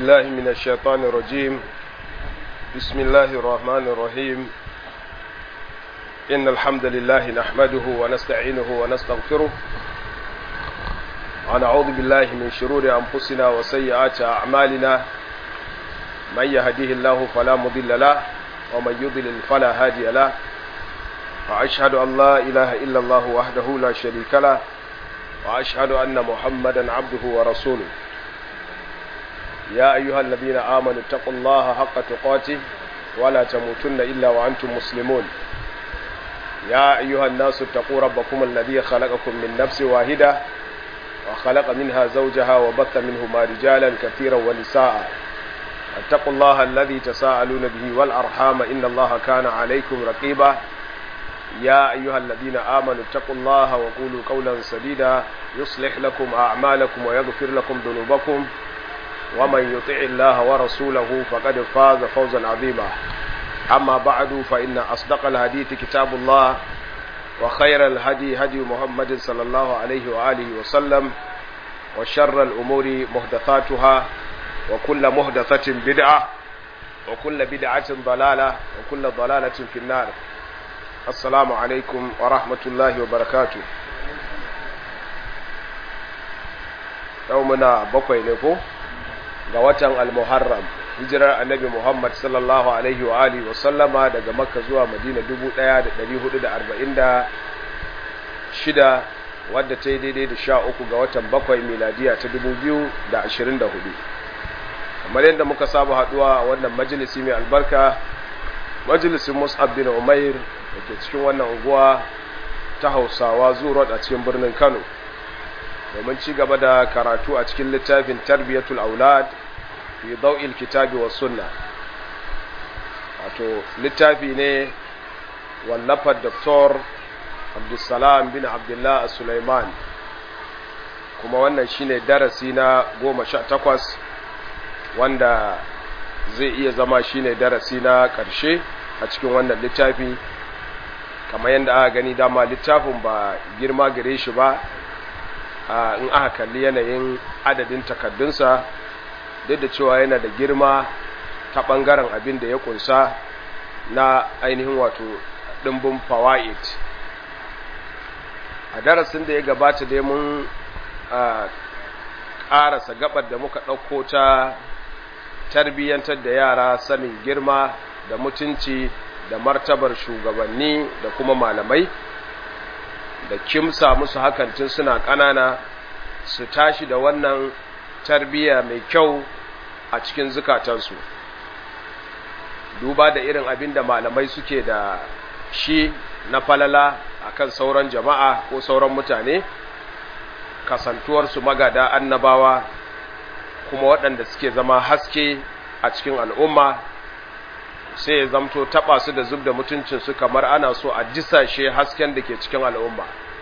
بالله من الشيطان الرجيم بسم الله الرحمن الرحيم إن الحمد لله نحمده ونستعينه ونستغفره ونعوذ بالله من شرور أنفسنا وسيئات أعمالنا من يهديه الله فلا مضل له ومن يضلل فلا هادي له وأشهد أن لا إله إلا الله وحده لا شريك له وأشهد أن محمدا عبده ورسوله يا أيها الذين آمنوا اتقوا الله حق تقاته ولا تموتن إلا وأنتم مسلمون يا أيها الناس اتقوا ربكم الذي خلقكم من نفس واحدة وخلق منها زوجها وبث منهما رجالا كثيرا ونساء اتقوا الله الذي تساءلون به والأرحام إن الله كان عليكم رقيبا يا أيها الذين آمنوا اتقوا الله وقولوا قولا سديدا يصلح لكم أعمالكم ويغفر لكم ذنوبكم ومن يطع الله ورسوله فقد فاز فوزا عظيما أما بعد فإن أصدق الحديث كتاب الله وخير الهدي هدي محمد صلى الله عليه وآله وسلم وشر الأمور محدثاتها وكل محدثة بدعة وكل بدعة ضلالة وكل ضلالة في النار السلام عليكم ورحمة الله وبركاته يومنا بقوي لكم ga watan al-muharram hijirar annabi muhammad sallallahu alaihi wa alihi wa sallama daga makka zuwa madina 1446 wadda ta yi daidai da sha uku ga watan bakwai miladiya ta 2024 kamar yadda muka saba haduwa a wannan majalisi mai albarka majalisin mus'ab bin umair da ke cikin wannan unguwa ta hausawa zuwa a cikin birnin kano domin ci gaba da karatu a cikin littafin tarbiyatul aulad fi dau'il kitabi was sunna wato littafi ne wallafar doktor abdulsalam bin abdullah sulaiman kuma wannan shine darasi na goma sha takwas wanda zai iya zama shine darasi na ƙarshe a cikin wannan littafi kamar yadda aka gani dama littafin ba girma gare shi ba in aka kalli yanayin adadin takaddunsa duk da cewa yana da girma ta ɓangaren abin da ya kunsa na ainihin wato ɗimbin fawa'id a darasin da ya gabata dai mun ƙarasa gabar da muka ɗauko ta tarbiyyantar da yara sanin girma da mutunci da martabar shugabanni da kuma malamai da kimsa musu hakan tun suna ƙanana su tashi da wannan tarbiyya mai kyau a cikin zukatansu duba da irin abin da malamai suke da shi na falala akan sauran jama'a ko sauran mutane kasantuwarsu magada annabawa kuma waɗanda suke zama haske a cikin al'umma sai ya zamto taɓa su da zub da mutuncinsu kamar ana so a disashe hasken da ke cikin al'umma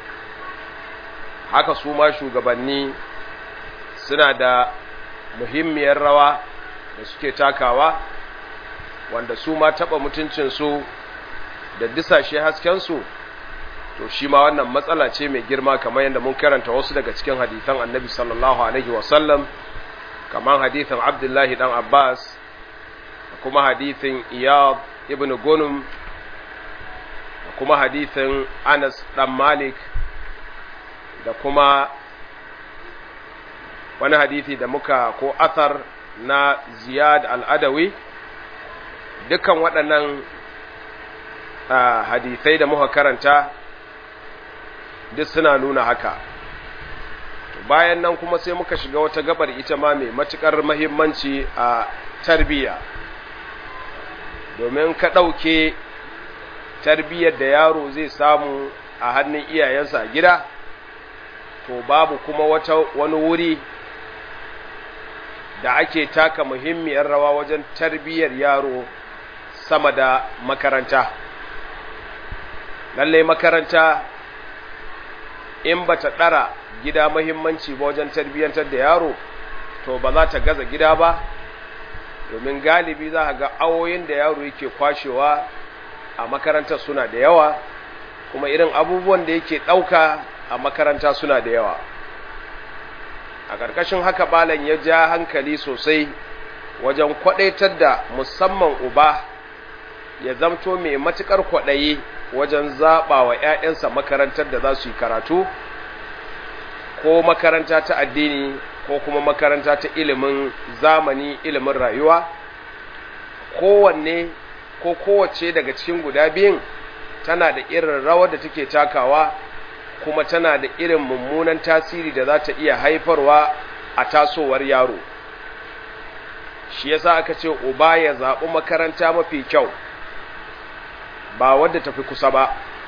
haka su ma shugabanni suna da muhimmiyar rawa da suke takawa wanda su ma taɓa mutuncinsu da disashe haskensu to shi ma wannan matsala ce mai girma kamar yadda mun karanta wasu daga cikin hadithan annabi sallallahu alaihi wasallam kamar hadithan abdullahi dan abbas da kuma hadithin iyad ibn gunum da kuma hadithin anas dan malik da kuma wani hadithi da muka ko athar na ziyad al'adawi dukkan waɗannan hadithai da muka karanta duk suna nuna haka bayan nan kuma sai muka shiga wata gabar ita ma mai matuƙar mahimmanci a tarbiyya domin ka ɗauke tarbiyyar da yaro zai samu a hannun iyayensa a gida to babu kuma wata wani wuri da ake taka muhimmiyar rawa wajen tarbiyyar yaro sama da makaranta lallai makaranta in ba ta ɗara gida mahimmanci ba wajen tarbiyyantar da yaro to ba za ta gaza gida ba domin galibi za ga awoyin da yaro yake kwashewa a makarantar suna da yawa kuma irin abubuwan da yake ɗauka a makaranta suna da yawa a ƙarƙashin haka balan ya ja hankali sosai wajen kwadaitar da musamman uba ya zamto mai matukar kwadayi wajen zaba wa ƴaƴansa makarantar da za su yi karatu ko makaranta ta addini ko kuma makaranta ta ilimin zamani ilimin rayuwa kowanne ko kowace daga cikin guda biyun tana da irin rawar da take takawa kuma tana da irin mummunan tasiri da za ta iya haifarwa a tasowar yaro shi yasa aka ce uba ya zaɓi makaranta mafi kyau ba wadda tafi kusa ba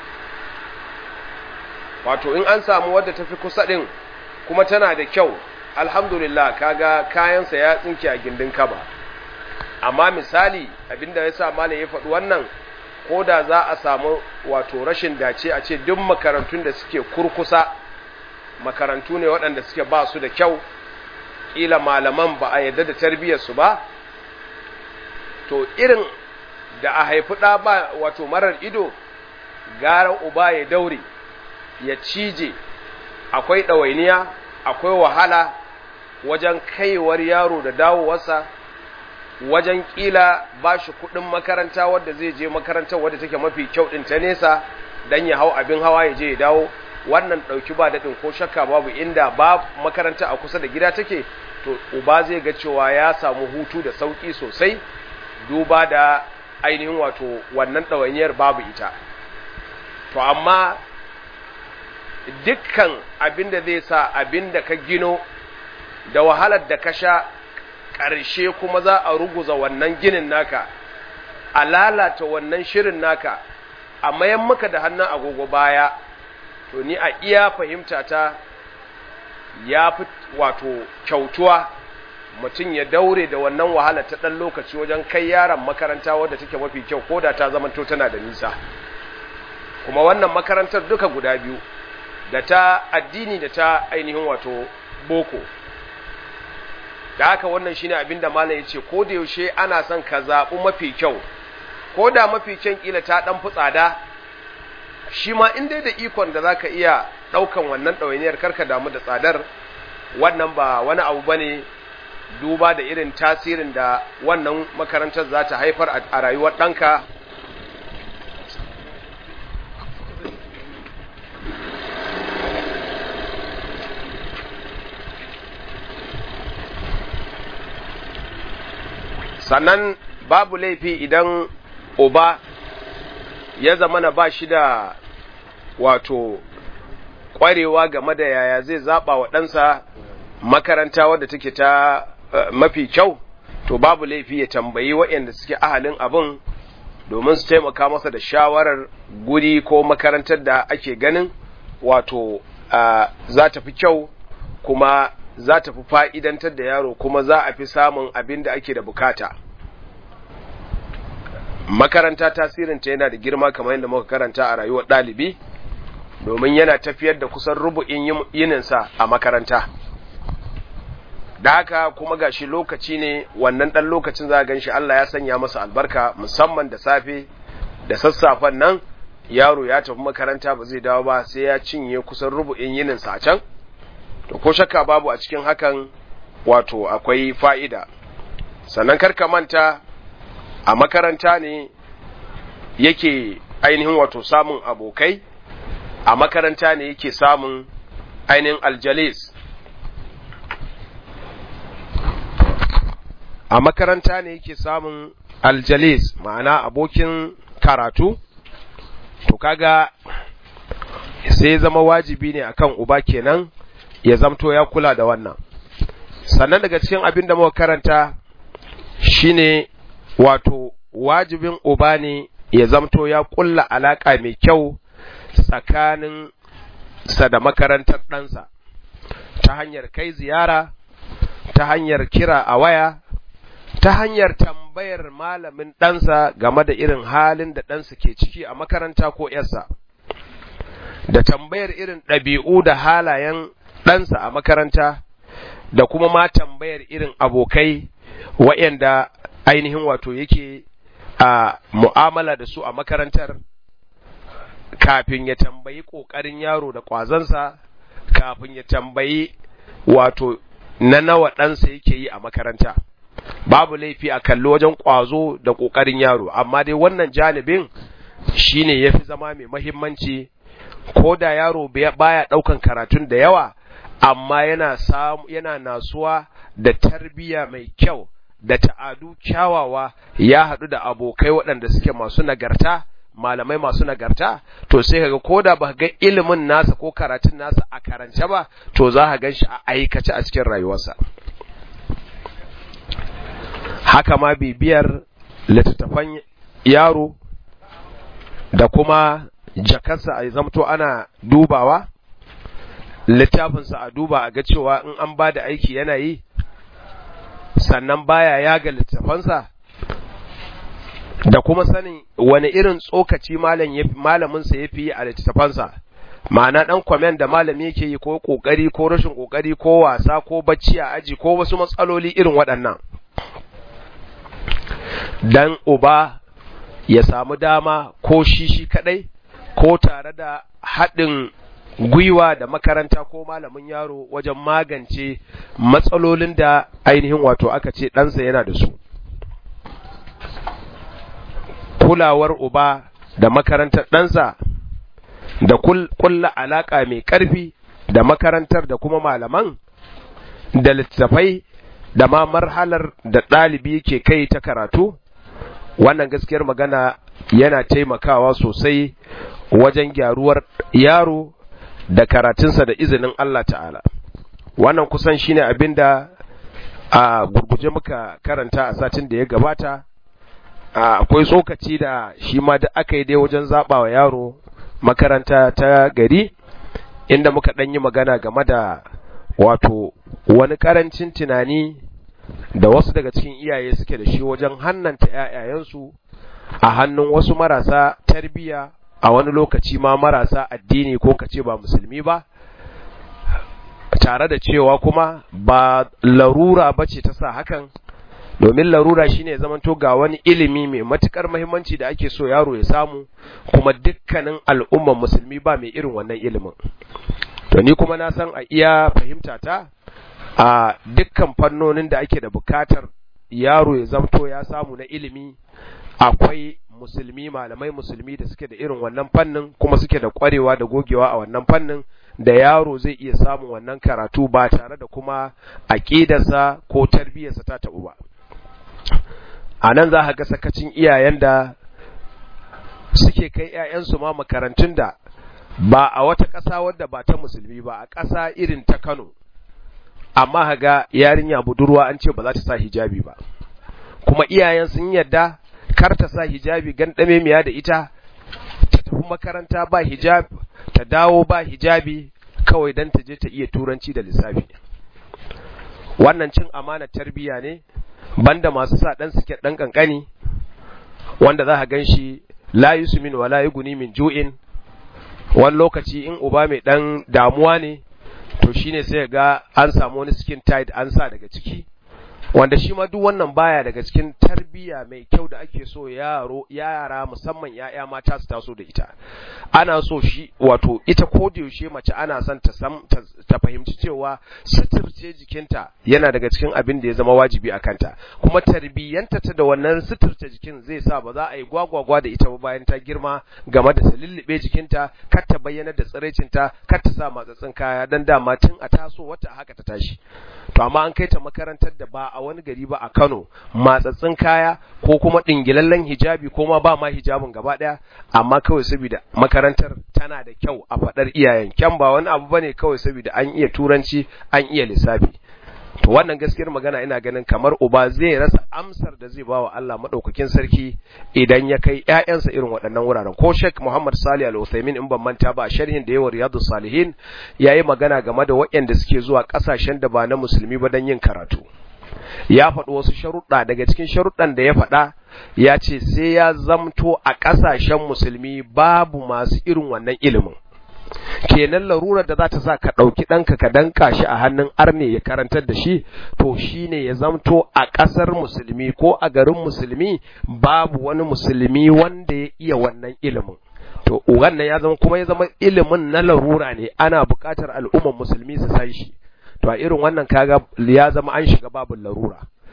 wato in an samu wadda tafi kusa ɗin kuma tana da kyau alhamdulillah kaga kayansa ya tsinke a gindin kaba amma misali abinda ya sa malam ya faɗi wannan ko da za a samu wato rashin dace a ce duk makarantun da suke kurkusa makarantu ne waɗanda suke ba su da kyau ƙila malaman ba a yadda da tarbiyyarsu ba to irin da a haifi ɗa ba wato marar ido gara uba ya daure ya cije akwai ɗawainiya akwai wahala wajen kaiwar yaro da dawowarsa wajen ƙila ba shi kuɗin makaranta wadda zai je makarantar wadda take mafi kyau ɗin ta nesa don ya hau abin hawa ya je ya dawo wannan ɗauki ba daɗin ko shakka babu inda ba makaranta a kusa da gida take to uba zai ga cewa ya samu hutu da sauƙi sosai duba da ainihin wato wannan ɗawainiyar babu ita to amma dukkan abin da zai sa abin da ka gino da wahalar da ka sha ƙarshe kuma za a ruguza wannan ginin naka a lalata wannan shirin naka a mayan maka da hannun agogo baya to ni a iya fahimta ta ya fi wato kyautuwa mutum ya daure da wannan wahala ta ɗan lokaci wajen kai yaron makaranta wadda take mafi kyau ko da ta zamanto tana da nisa kuma wannan makarantar duka guda biyu da ta addini da ta ainihin wato boko da haka wannan shine abin da malam yace ko da yaushe ana son ka zaɓi mafi kyau ko da mafi kyan kila ta ɗan fi tsada shi ma in dai da ikon da zaka iya ɗaukan wannan ɗawainiyar karka damu da tsadar wannan ba wani abu bane duba da irin tasirin da wannan makarantar za ta haifar a rayuwar ɗanka sannan babu laifi idan uba ya zama na ba shi da wato ƙwarewa game da yaya zai zaɓa wa ɗansa makaranta wadda take ta uh, mafi kyau to babu laifi ya tambayi waɗanda suke ahalin abin domin su taimaka masa da shawarar guri ko makarantar da ake ganin wato uh, za ta fi kyau kuma za ta fi fa'idantar da yaro kuma za a fi samun abin da ake da bukata. Makaranta tasirinta yana da girma kamar yadda muka karanta a rayuwar ɗalibi, domin yana tafiyar da kusan rubu'in yininsa a makaranta. Da haka kuma gashi lokaci ne wannan ɗan lokacin za a gan shi Allah ya sanya masa albarka musamman da safe da sassafen nan yaro ya tafi makaranta ba zai dawo ba sai ya cinye kusan rubu'in yininsa a can. to ko shakka babu a cikin hakan wato akwai fa'ida sannan karka manta a makaranta ne yake ainihin wato samun abokai a makaranta ne yake samun ainihin aljalis a makaranta ne yake samun aljalis ma'ana abokin karatu to kaga sai zama wajibi ne akan uba kenan ya zamto ya kula da wannan sannan daga cikin abin da muka karanta shine wato wajibin uba ne ya zamto ya kulla alaka mai kyau tsakanin sa da makarantar ɗansa ta hanyar kai ziyara ta hanyar kira a waya ta hanyar tambayar malamin ɗansa game da irin halin da ɗansa ke ciki a makaranta ko ‘yarsa da tambayar irin ɗabi'u da halayen ɗansa a makaranta da kuma ma tambayar irin abokai waɗanda ainihin wato yake a mu'amala da su a makarantar kafin ya tambayi ƙoƙarin yaro da ƙwazansa kafin ya tambayi wato na nawa ɗansa yake yi a makaranta babu laifi a kalli wajen ƙwazo da ƙoƙarin yaro amma dai wannan janibin shine yafi zama mai mahimmanci ko da yaro baya ɗaukan karatun da yawa amma yana samu yana nasuwa da tarbiyya mai kyau da ta'adu kyawawa ya haɗu da abokai waɗanda suke masu nagarta malamai masu nagarta to sai kaga ko da ba ga ilimin nasa ko karatun nasa a karance ba to za ka gan shi a aikace a cikin rayuwarsa haka ma bibiyar littattafan yaro da kuma jakarsa a zamto ana dubawa littafinsa a duba a ga cewa in an ba da aiki yana yi sannan baya yaga littafansa da kuma sanin wani irin tsokaci malaminsa ya fi yi a littafansa ma'ana ɗan kwamen da malami yake yi ko ƙoƙari ko rashin ƙoƙari ko wasa ko bacci a aji ko wasu matsaloli irin waɗannan dan uba ya samu dama ko shi shi kaɗai ko tare da haɗin gwiwa da makaranta ko malamin yaro wajen magance matsalolin da ainihin wato aka ce ɗansa yana da su kulawar uba da makarantar ɗansa da kulla alaƙa mai ƙarfi da makarantar da kuma malaman da littattafai da ma marhalar da ɗalibi ke kai ta karatu wannan gaskiyar magana yana taimakawa sosai wajen gyaruwar yaro da karatunsa da izinin Allah ta'ala wannan kusan shine abin da a gurguje muka karanta a satin da ya gabata akwai tsokaci da shi ma da aka yi dai wajen zaɓa wa yaro makaranta ta gari inda muka ɗan yi magana game da wato wani ƙarancin tunani da wasu daga cikin iyaye suke da shi wajen hannanta ‘ya'yayensu a hannun wasu marasa tarbiyya a wani lokaci ma marasa addini ko kace ba musulmi ba tare da cewa kuma ba larura ba ce ta sa hakan domin larura shine zamanto ga wani ilimi mai matukar muhimmanci da ake so yaro ya samu kuma dukkanin al'umman musulmi ba mai irin wannan ilimin to ni kuma na san a iya fahimta ta a dukkan fannonin da ake da bukatar yaro ya zamto ya samu na ilimi akwai musulmi malamai musulmi da suke da irin wannan fannin kuma suke da kwarewa da gogewa a wannan fannin da yaro zai iya samun wannan karatu ba tare da kuma aƙidarsa ko tarbiyyarsa ta taɓu ba a nan za ga sakacin iyayen da suke kai 'ya'yansu ma makarantun da ba a wata ƙasa wadda ba ta musulmi ba a ƙasa irin ta kano amma haga yarinya budurwa an ce ba za ta sa hijabi ba kuma iyayen sun yarda kar ta sa hijabi gandame miya da ita ta tafi makaranta ba hijab ta dawo ba hijabi kawai dan ta je ta iya turanci da lissafi wannan cin amana tarbiya ne banda masu sa dan suke dan kankani wanda za ka ganshi la yusmin wala yughni min ju'in wani lokaci in uba mai dan damuwa ne to shine sai ga an samu wani skin tight an sa daga ciki wanda shi ma duk wannan baya daga cikin tarbiyya mai kyau da ake so yaro yara musamman yaya mata su taso da ita ana so shi wato ita ko da yaushe mace ana son ta san ta fahimci cewa suturce jikinta yana daga cikin abin da ya zama wajibi a kanta kuma tarbiyyanta ta da wannan suturce jikin zai sa ba za a yi gwagwagwa da ita ba bayan ta girma game da ta lullube jikinta kar ta bayyana da tsiraicinta kar ta sa matsatsin kaya dan dama tun a taso wata haka ta tashi to amma an kai ta makarantar da ba a wani gari ba a Kano matsatsin kaya ko kuma dingilallen hijabi ko ma ba ma hijabin gaba daya amma kawai saboda makarantar tana da kyau a fadar iyayen kyan ba wani abu bane kawai saboda an iya turanci an iya lissafi to wannan gaskiyar magana ina ganin kamar uba zai rasa amsar da zai bawa Allah madaukakin sarki idan ya kai ƴaƴansa irin waɗannan wuraren ko Sheikh Muhammad Salih Al-Uthaymeen in ban manta ba sharhin da yawa Riyadus Salihin yayi magana game da waɗanda suke zuwa ƙasashen da ba na musulmi ba don yin karatu ya faɗi wasu sharuɗa daga cikin sharuɗan da ya faɗa ya ce sai ya zamto a ƙasashen musulmi babu masu irin wannan ilimin kenan larurar da za ta sa ka ɗauki ɗanka ka danka shi a hannun arne ya karantar da shi to shi ne ya zamto a ƙasar musulmi ko a garin musulmi babu wani musulmi wanda ya iya wannan ilimin to wannan ya zama kuma ya zama ilimin na larura ne ana buƙatar al'ummar musulmi su san shi to a irin wannan kaga ya zama an shiga babin larura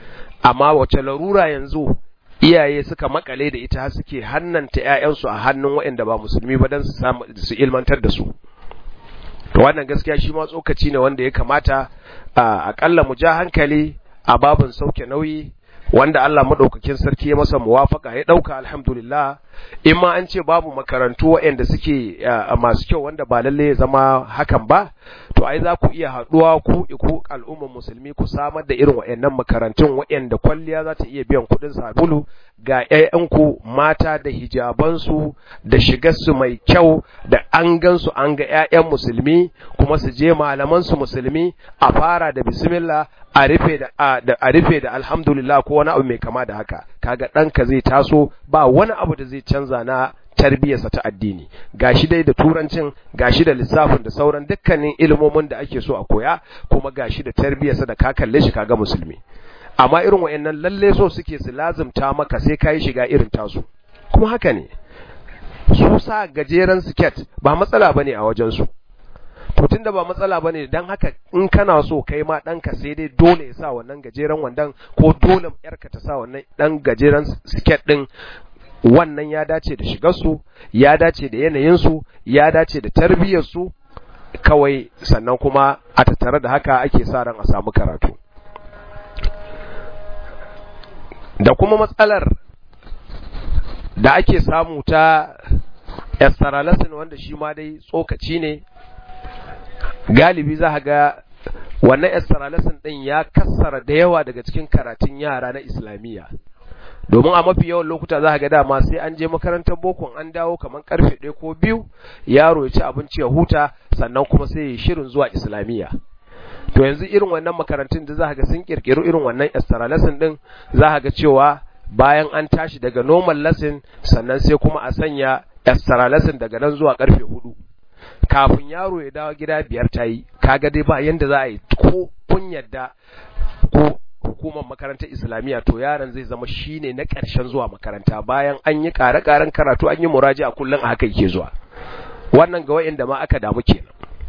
amma wace larura yanzu iyaye suka makale da ita suke hannanta ƴaƴansu a hannun waɗanda ba musulmi ba don su samu su ilmantar da su to wannan gaskiya shi ma tsokaci ne wanda ya kamata a akalla mu ja hankali a babin sauke nauyi wanda Allah madaukakin sarki ya masa muwafaka ya dauka alhamdulillah in ma an ce babu makarantu waɗanda suke masu kyau wanda ba lalle ya zama hakan ba to ai za ku iya haɗuwa ku ku al'ummar musulmi ku samar da irin waɗannan makarantun waɗanda kwalliya za ta iya biyan kuɗin sabulu ga ƴaƴanku mata da hijabansu da shigarsu mai kyau da an gansu an ga ƴaƴan musulmi kuma su je malaman su musulmi a fara da bismillah a rufe da a rufe da alhamdulillah ko wani abu mai kama da haka kaga ɗanka zai taso ba wani abu da zai canza na tarbiyyarsa ta addini gashi dai da turancin gashi da lissafin da sauran dukkanin ilimomin da ake so a koya kuma gashi da tarbiyyarsa da ka kalle shi kaga musulmi amma irin wayannan lalle so suke su lazumta maka sai kai shiga irin tasu kuma haka ne su sa gajeren siket ba matsala bane a wajen su to tunda ba matsala bane dan haka in kana so kai ma danka sai dai dole ya sa wannan gajeren wandan ko dole yarka ta sa wannan dan gajeren siket din wannan ya dace da shigarsu ya dace da yanayinsu ya dace da tarbiyyarsu kawai sannan kuma a tattare da haka ake sa ran a samu karatu da kuma matsalar da ake samu ta esteralasin wanda shi ma dai tsokaci ne galibi za ga wannan esteralasin ɗin ya kassara da yawa daga cikin karatun yara na islamiyya domin a mafi yawan lokuta za ga dama sai an je makarantar bokon an dawo kamar karfe ɗaya ko biyu yaro ya ci abinci ya huta sannan kuma sai ya shirin zuwa islamiyya to yanzu irin wannan makarantun da za ga sun kirkiri irin wannan extra lesson din za ga cewa bayan an tashi daga normal lesson sannan sai kuma a sanya extra lesson daga nan zuwa karfe hudu kafin yaro ya dawo gida biyar ta yi kaga dai ba yanda za a yi ko kun yadda ko hukumar makarantar islamiyya to yaron zai zama shine na ƙarshen zuwa makaranta bayan an yi ƙare-ƙaren karatu an yi muraji a kullum a haka yake zuwa wannan ga wa'inda ma aka damu kenan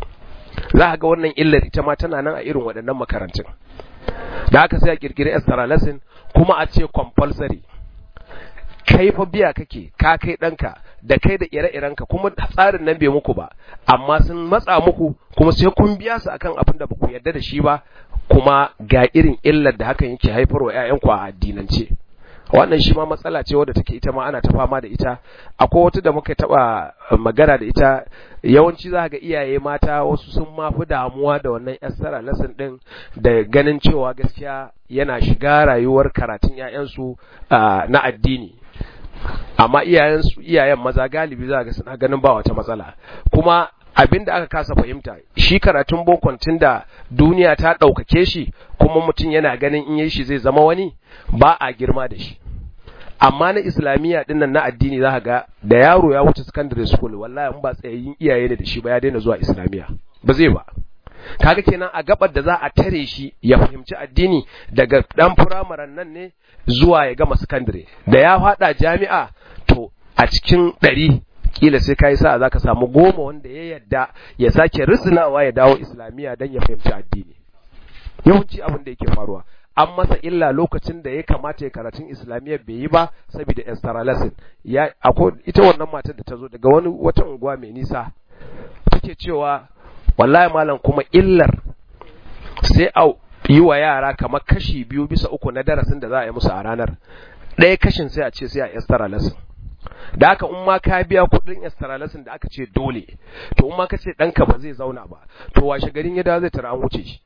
za ga wannan illar ita ma tana nan a irin waɗannan makarantun da aka sai a kirkiri extra lesson kuma a ce compulsory kai fa biya kake ka kai ɗanka da kai da ire-irenka kuma tsarin nan bai muku ba amma sun matsa muku kuma sai kun biya su akan abin da ba ku yarda da shi ba kuma ga irin illar da hakan yake haifarwa ƴaƴanku a addinance wannan shi ma matsala ce wadda take ita ma ana ta fama da ita akwai wata da muka taba magana da ita yawanci za ga iyaye mata wasu sun ma fi damuwa da wannan yassara lesson din da ganin cewa gaskiya yana shiga rayuwar karatun ƴaƴansu na addini amma iyayen iyayen maza galibi za ga suna ganin ba wata matsala kuma abin da aka kasa fahimta shi karatun bokon da duniya ta ɗaukake shi kuma mutum yana ganin in yi shi zai zama wani ba a girma da shi amma na islamiyya din nan na addini za ga da yaro ya wuce secondary school wallahi in ba tsayayyin iyaye ne da shi ba ya daina zuwa islamiyya ba zai ba kaga kenan a gabar da za a tare shi ya fahimci addini daga dan firamaren nan ne zuwa ya gama secondary da ya fada jami'a to a cikin ɗari kila sai kai sa zaka samu goma wanda ya yadda ya sake risinawa ya dawo islamiyya dan ya fahimci addini yawanci abin da yake faruwa an masa illa lokacin da ya kamata ya karatun islamiyya bai yi ba saboda extra lesson ya akwai ita wannan matar da ta zo daga wani wata unguwa mai nisa take cewa wallahi malam kuma illar sai a yi wa yara kamar kashi biyu bisa uku na darasin da za a yi musu a ranar ɗaya kashin sai a ce sai a extra lesson da haka in ma ka biya kuɗin extra lesson da aka ce dole to in ma ka ce ɗanka ba zai zauna ba to washe garin ya dawo zai tara an wuce shi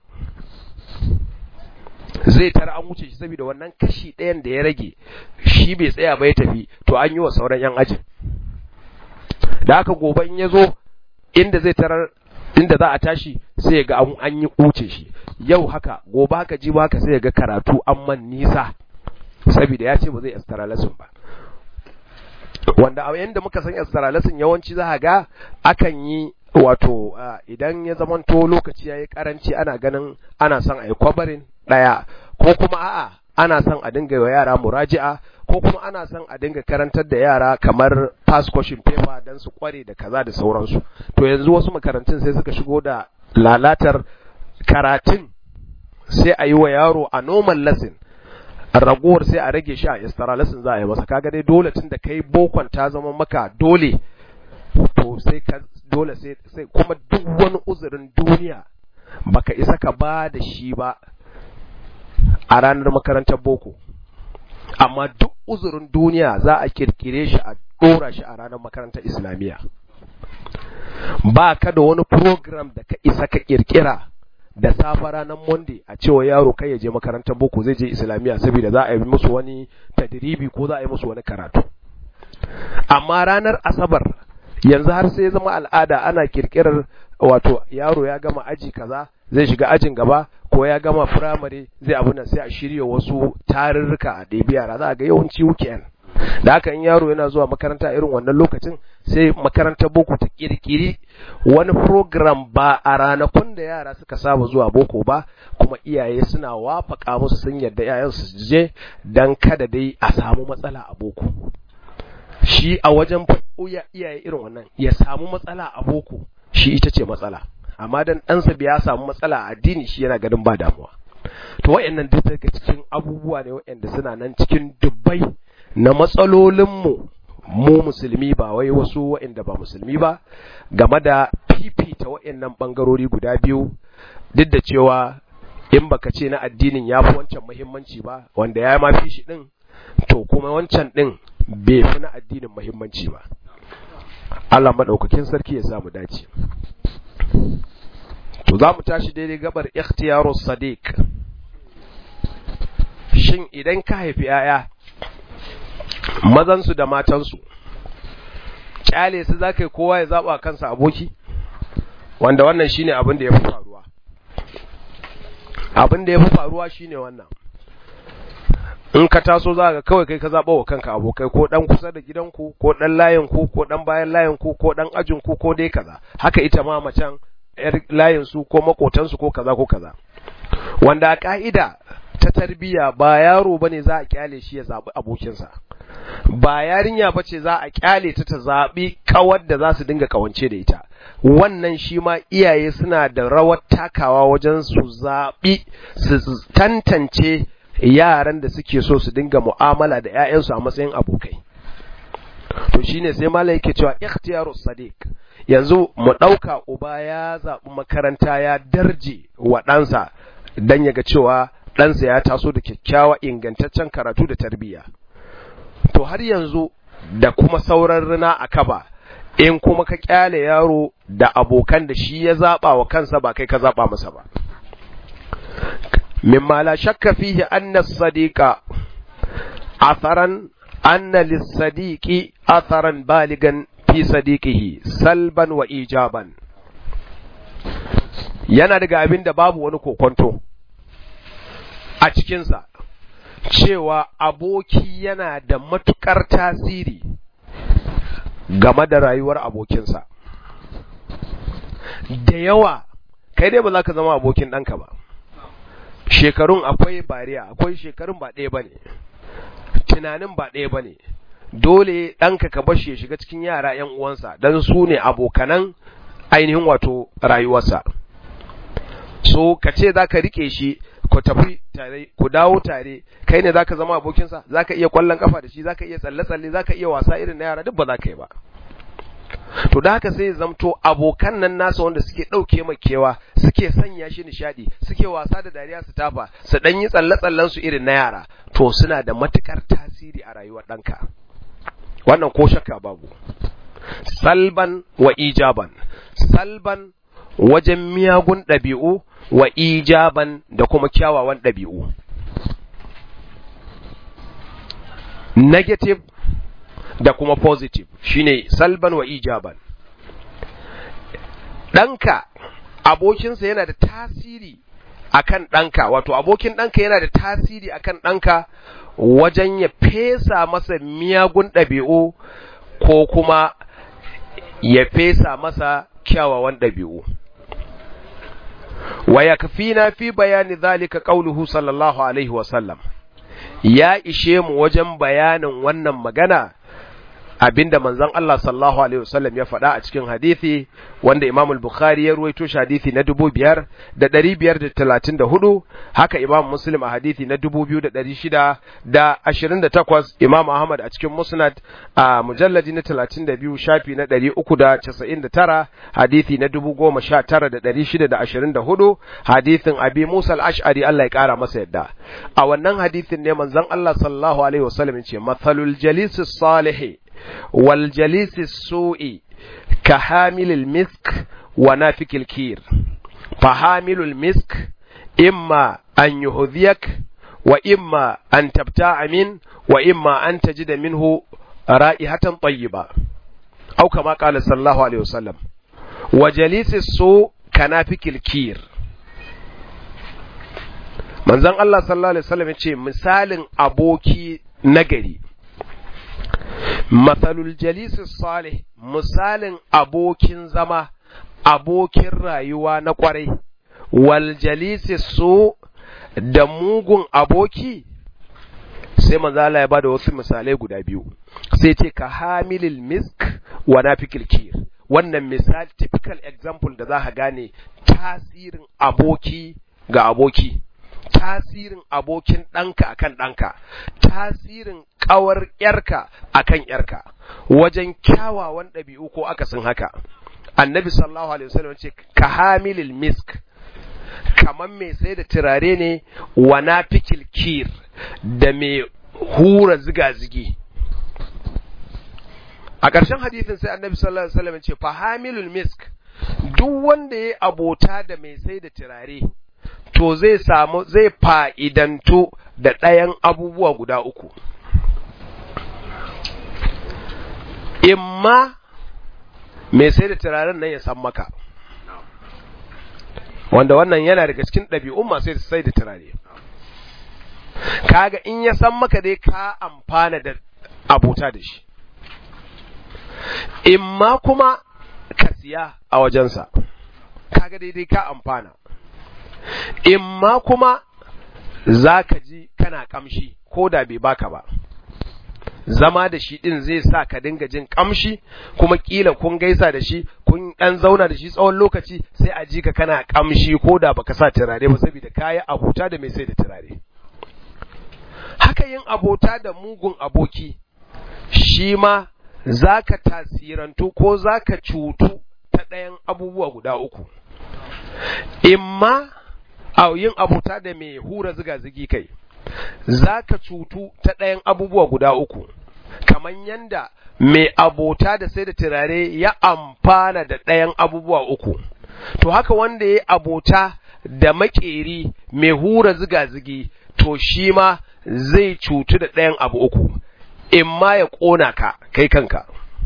zai tara an wuce shi saboda wannan kashi ɗayan da ya rage shi bai tsaya ba ya tafi to an yi wa sauran yan ajin da haka gobe in ya zo inda zai tarar inda za a tashi sai ya ga an yi wuce shi yau haka gobe haka ji ba haka sai ya ga karatu an man nisa saboda ya ce ba zai extra lesson ba wanda a yanda muka san extra lesson yawanci za ga akan yi wato idan ya zamanto lokaci yayi karanci ana ganin ana son a yi kwabarin daya ko kuma a'a ana son a dinga wa yara muraji'a ko kuma ana son a dinga karantar da yara kamar pass question paper dan su kware da kaza da sauransu to yanzu wasu makarantun sai suka shigo da lalatar karatun sai a yi wa yaro a normal lesson ragowar sai a rage shi a istara lesson za a yi masa kaga dai dole tun da kai bokon ta zama maka dole to sai ka dole sai sai kuma duk wani uzurin duniya baka isa ka ba da shi ba a ranar makarantar boko amma duk uzurin duniya za a kirkire shi a dora shi a ranar makarantar islamiyya ba ka da wani program da ka isa ka kirkira da safa ranar monday a cewa yaro kai ya je makarantar boko zai je islamiyya saboda za a yi musu wani tadribi ko za a yi musu wani karatu amma ranar asabar yanzu har sai ya zama al'ada ana kirkirar wato yaro ya gama aji kaza zai shiga ajin gaba ko ya gama firamare zai abu nan sai a shirya wasu tarurruka a ɗebi yara za a ga yawanci weekend da haka in yaro yana zuwa makaranta irin wannan lokacin sai makarantar boko ta kirkiri wani program ba a ranakun da yara suka saba zuwa boko ba kuma iyaye suna wafaka musu sun yarda yayan su je dan kada dai a samu matsala a boko shi a wajen iyaye irin wannan ya samu matsala a boko shi ita ce matsala amma dan ɗansa ya samu matsala a addini shi yana ganin ba damuwa to wayannan duk daga cikin abubuwa ne wayanda suna nan cikin dubbai na matsalolinmu mu musulmi ba wai wasu wayanda ba musulmi ba game da fifita wayannan bangarori guda biyu duk da cewa in baka ce na addinin ya fi wancan muhimmanci ba wanda ya ma fi shi din to kuma wancan din bai fi na addinin muhimmanci ba Allah madaukakin sarki ya samu dace to za mu tashi daidai gabar ikhtiyaru sadiq shin idan ka haifi yaya mazansu da matansu kyale su za ka yi kowa ya zaɓa kansa aboki wanda wannan shine abin da ya fi faruwa abin da ya fi faruwa shine wannan in ka taso za ka kawai kai ka zaɓa wa kanka abokai ko ɗan kusa da gidanku ko ɗan layinku ko ɗan bayan layinku ko ɗan ajinku ko dai kaza haka ita ma macen ‘yar layinsu ko makotansu ko kaza ko kaza wanda a ƙa'ida ta tarbiya ba yaro ba ne za a kyale shi ya zaɓi abokinsa ba yarinya ba ce za a kyale ta ta zaɓi kawar da za su dinga kawance da ita wannan shi ma iyaye suna da rawar takawa wajen su zaɓi su tantance yaran da suke so su dinga mu'amala da 'ya'yansu a matsayin abokai to shine sai malai yake cewa ikhtiyaru sadiq yanzu mu ɗauka uba ya zaɓi makaranta ya darje wa ɗansa don ya ga cewa ɗansa ya taso da kyakkyawa ingantaccen karatu da tarbiyya to har yanzu da kuma sauran rina a kaba in kuma ka kyale yaro da abokan da shi ya zaɓa wa kansa ba kai ka zaɓa masa ba mimma la shakka fihi anna sadiqa atharan anna lis-sadiqi atharan baligan fi sadiqihi salban wa ijaban yana daga abin da babu wani kokonto a cikinsa cewa aboki yana da matukar tasiri game da rayuwar abokinsa da yawa kai dai ba za ka zama abokin ɗanka ba shekarun akwai bariya akwai shekarun ba ɗaya ba ne tunanin ba ɗaya ba ne dole ɗanka ka bashi ya shiga cikin yara ‘yan uwansa don su ne abokanan ainihin wato rayuwarsa so ka ce za ka riƙe shi ku tafi tare ku dawo tare kai ne za ka zama abokinsa za ka iya ƙwallon kafa da shi za ka iya tsalle-tsalle za ka iya wasa irin na yara duk ba za ka yi ba to da haka sai zamto abokan nan nasa wanda suke ɗauke makewa suke sanya shi nishaɗi suke wasa da dariya su tafa su ɗan yi tsalle-tsallen su irin na yara to suna da matukar tasiri a rayuwar ɗanka wannan ko shakka babu salban wa ijaban salban wajen miyagun ɗabi'u wa ijaban da kuma kyawawan ɗabi'u negative da kuma positive shine salban wa ijaban ɗanka abokinsa yana da tasiri akan ɗanka wato abokin ɗanka yana da tasiri akan ɗanka wajen ya fesa masa miyagun ɗabi'u ko kuma ya fesa masa kyawawan ɗabi'u wa yakfina fi bayani zalika qauluhu sallallahu alaihi wa sallam ya ishe mu wajen bayanin wannan magana abinda manzon Allah sallallahu alaihi wasallam ya faɗa a cikin hadisi wanda Imam al-Bukhari ya ruwaito shi hadisi na 5534 haka Imam Muslim a hadisi na 2628 Imam Ahmad a cikin Musnad a mujalladi na 32 shafi na 399 hadisi na 19624 hadisin Abi Musa al-Ash'ari Allah ya kara masa yadda a wannan hadisin ne manzon Allah sallallahu alaihi wasallam ya ce mathalul jalis salih wal jalis su'i ka hamilil misk wa nafikil kir fa hamilul misk imma an yuhdhiyak wa imma an tabta'a min wa imma an tajida minhu ra'ihatan tayyiba aw kama qala sallallahu alaihi wasallam wa jalis su kanafikil kir manzon Allah sallallahu alaihi wasallam yace misalin aboki nagari mathalul jalis salih misalin abokin zama abokin rayuwa na kwarai wal jalis su da mugun aboki sai manzo Allah ya bada wasu misalai guda biyu sai ce ka hamilil misk wa nafikil kir wannan misal typical example da za ka gane tasirin aboki ga aboki tasirin abokin ɗanka akan ɗanka tasirin ƙawar ƴarka akan ƴarka wajen kyawawan ɗabi'u ko akasin haka annabi sallallahu alaihi wasallam ce ka hamilil misk kamar mai sai da turare ne wa nafikil kir da mai hura ziga-zigi a ƙarshen hadisin sai annabi sallallahu alaihi wasallam ce fa hamilul misk duk wanda ya abota da mai sai da turare to zai samu zai fa'idantu da ɗayan abubuwa guda uku imma mai sai da turaren nan ya san maka wanda wannan yana daga cikin ɗabi'un masu sai da turare kaga in ya san maka dai ka amfana da abota da shi imma kuma ka siya a wajensa kaga daidai ka amfana imma kuma za ka ji kana kamshi ko da bai baka ba zama da shi din zai sa ka dinga jin kamshi kuma kila kun gaisa da shi kun dan zauna da shi tsawon lokaci sai a ji ka kana kamshi ko da baka sa turare ba saboda kayi abota da mai sai da turare haka yin abota da mugun aboki shi ma za ka tasirantu ko za ka cutu ta ɗayan abubuwa guda uku imma a yin abota da mai hura ziga-zigi kai za ka cutu ta ɗayan abubuwa guda uku kamar yanda mai abota da sai da turare ya amfana da ɗayan abubuwa uku to haka wanda ya abota da makeri mai hura ziga-zigi to shi ma zai cutu da ɗayan abu uku in ma ya ƙona ka kai kanka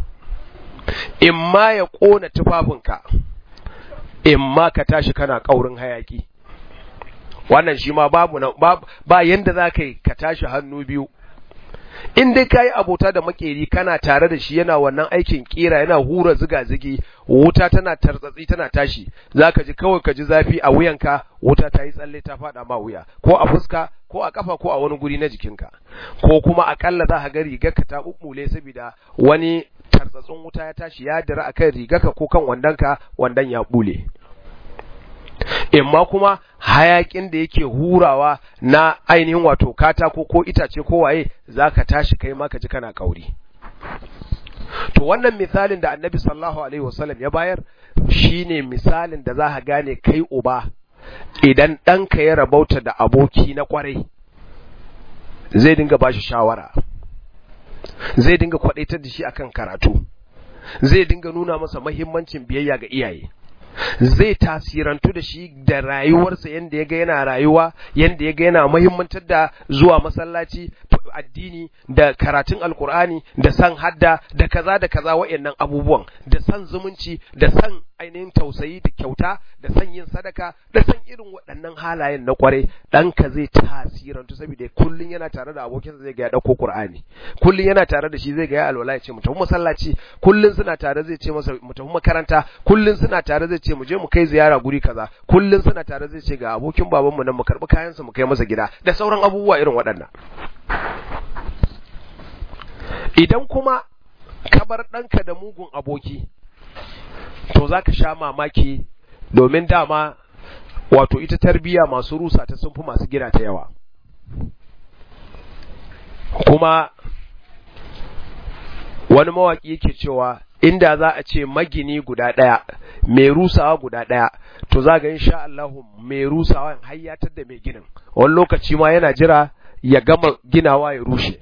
in ma ya ƙona tufafinka in ma ka tashi kana ƙaurin hayaki wannan shi ma babu na ba yanda za ka yi ka tashi hannu biyu in dai ka yi abota da makeri kana tare da shi yana wannan aikin kira yana hura ziga-zigi wuta tana tartsatsi tana tashi za ka ji kawai ka ji zafi a wuyanka wuta ta yi tsalle ta faɗa ma wuya ko a fuska ko a kafa ko a wani guri na jikinka ko kuma akalla za ka ga rigarka ta ɓuɓɓule saboda wani tartsatsin wuta ya tashi ya dira akan rigarka ko kan wandonka wandon ya ɓule imma kuma hayakin da yake hurawa na ainihin wato katako ko itace ko waye zaka tashi kai ma ka ji kana kauri to wannan misalin da annabi sallallahu alaihi wasallam ya bayar shine misalin da za ka gane kai uba idan ɗanka ya rabauta da aboki na kwarai zai dinga bashi shawara zai dinga kwadaitar da shi akan karatu zai dinga nuna masa mahimmancin biyayya ga iyaye zai tasirantu da shi da rayuwarsa yadda ya ga yana rayuwa yadda ya ga yana muhimmantar da zuwa masallaci addini da karatun alkur'ani da san hadda da kaza da kaza wa'annan abubuwan da san zumunci da san ainihin tausayi da kyauta da san yin sadaka da san irin waɗannan halayen na kware ɗanka zai tasirantu saboda kullun yana tare da abokinsa zai ga ya ɗauko qur'ani kullun yana tare da shi zai ga ya alwala ya ce mu tafi masallaci kullun suna tare zai ce masa mu tafi makaranta kullun suna tare zai ce mu je mu kai ziyara guri kaza kullun suna tare zai ce ga abokin babanmu nan mu karbi kayansa mu kai masa gida da sauran abubuwa irin waɗannan idan kuma ka bar ɗanka da mugun aboki to za ka sha mamaki domin dama wato ita tarbiya masu rusa ta sun fi masu gina ta yawa kuma wani mawaƙi yake cewa inda za a ce magini guda ɗaya mai rusawa guda ɗaya to za ga insha Allahu mai rusawa hayyatar da mai ginin wani lokaci ma yana jira ya gama ginawa ya rushe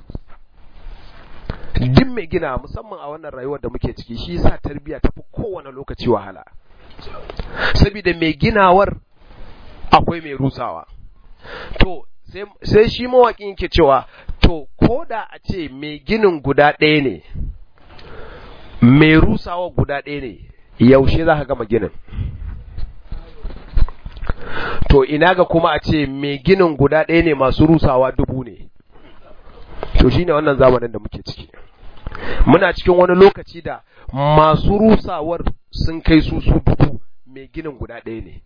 duk mai gina musamman a wannan rayuwar da muke ciki shi yasa tarbiyya tafi kowane lokaci wahala saboda mai ginawar akwai mai rusawa to sai shi mawaƙin yake cewa to ko da a ce mai ginin guda ɗaya ne mai rusawa guda ɗaya ne yaushe za ka gama ginin to ina ga kuma a ce mai ginin guda ɗaya ne masu rusawa dubu ne to shine wannan zamanin da muke ciki muna cikin wani lokaci da masu rusawar sun kai su su dubu mai ginin guda ɗaya ne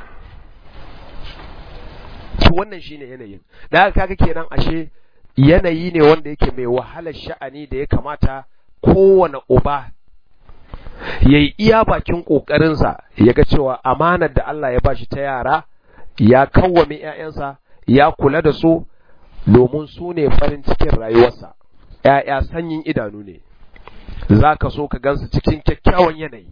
to wannan shine yanayin da haka kaga kenan ashe yanayi ne wanda yake mai wahalar sha'ani da ya kamata kowane uba ya yi iya bakin ƙoƙarinsa ya ga cewa amanar da Allah ya bashi ta yara ya kawwame ‘ya'yansa ya kula da su domin su ne farin cikin rayuwarsa ‘ya'ya sanyin idanu ne za ka so ka gansu cikin kyakkyawan yanayi